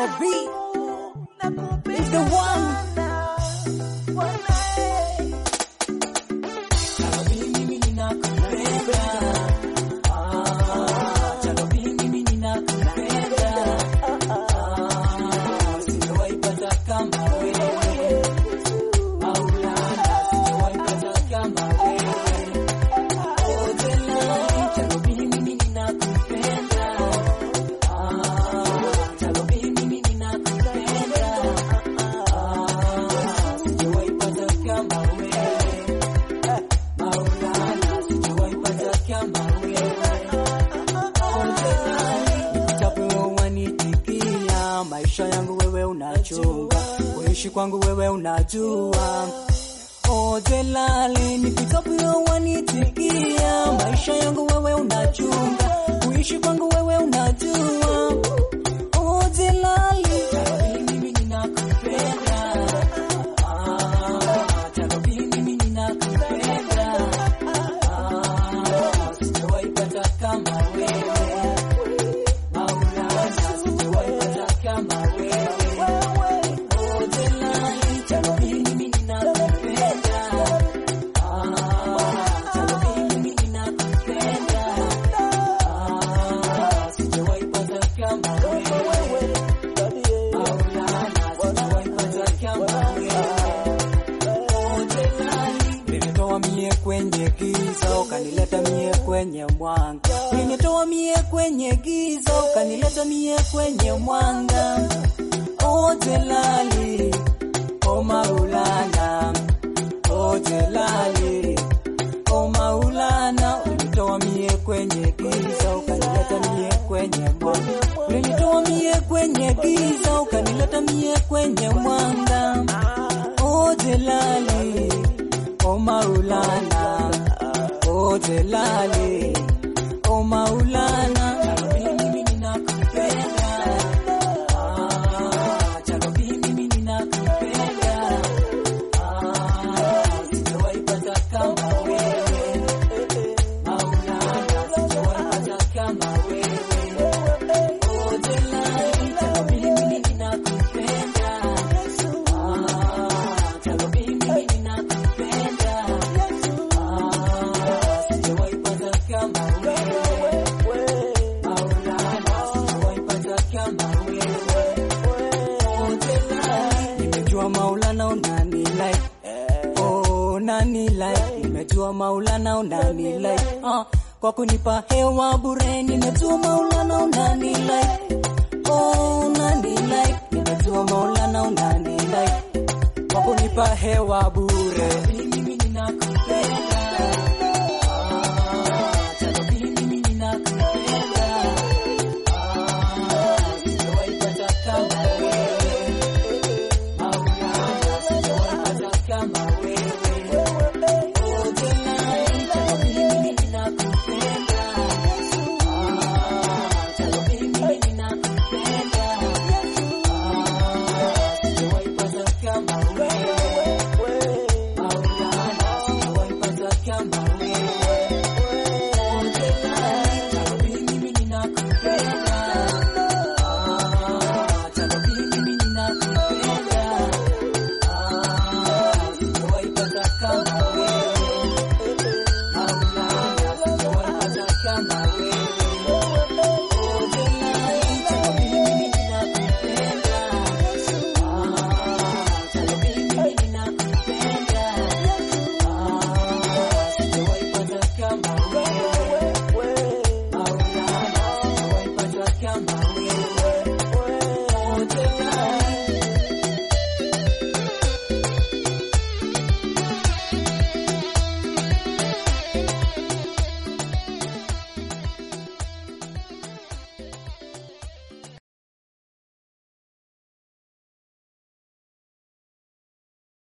Chalo B is the one. Chalo B mimi ninakupenda. Ah, Chalo B mimi ninakupenda. Ah, sijawahi pata kama wewe. Maulana, sijawahi pata kama wewe. Oh, Delali, Chalo B mimi ninakupenda. Ah, Chalo B mimi ninakupenda. Ah, sijawahi pata kama wewe. Maulana, sijawahi pata kama wewe. Oh, Delali, nikitapo wanitikia, maisha yangu wewe unachunga, kuishi kwangu wewe unajua. Oh, Delali, nikitapo wanitikia, maisha yangu wewe unachunga, kuishi kwangu wewe unajua. Oh, Delali, mimi ninakupenda. Ah, Tarabi, mimi ninakupenda. Ah, sijawahi pata kama wewe. Maulana, sijawahi pata kama wewe. Oh, Delali, Tarabi, mimi ninakupenda. Ah, Tarabi, mimi ninakupenda. Ah, sijawahi pata kama wewe. Maulana, sijawahi pata kama wewe. Ulinitoa mie kwenye giza ukanileta mie kwenye mwanga. Ulinitoa mie kwenye giza ukanileta mie kwenye mwanga. O Jelali, o Maulana, o Jelali, o Maulana, ulinitoa mie kwenye giza ukanileta mie kwenye mwanga. Ulinitoa mie kwenye giza ukanileta mie kwenye mwanga. O Jelali, o Maulana, o Jelali, o Maulana. Mimi ninakupenda. Ah, Jarabi, mimi ninakupenda. Ah, sijawahi pata kama wewe. Maulana, sijawahi pata kama wewe. Oh, Jelali, Jarabi, mimi ninakupenda. Ah, Jarabi, mimi ninakupenda. Ah, sijawahi pata kama wewe. Maulana, sijawahi pata kama wewe. Oh, Jelali, nimejua Maulana unani like Oh, nani like nimejua Maulana unani like ah, kwa kunipa hewa bure nimejua Maulana unani like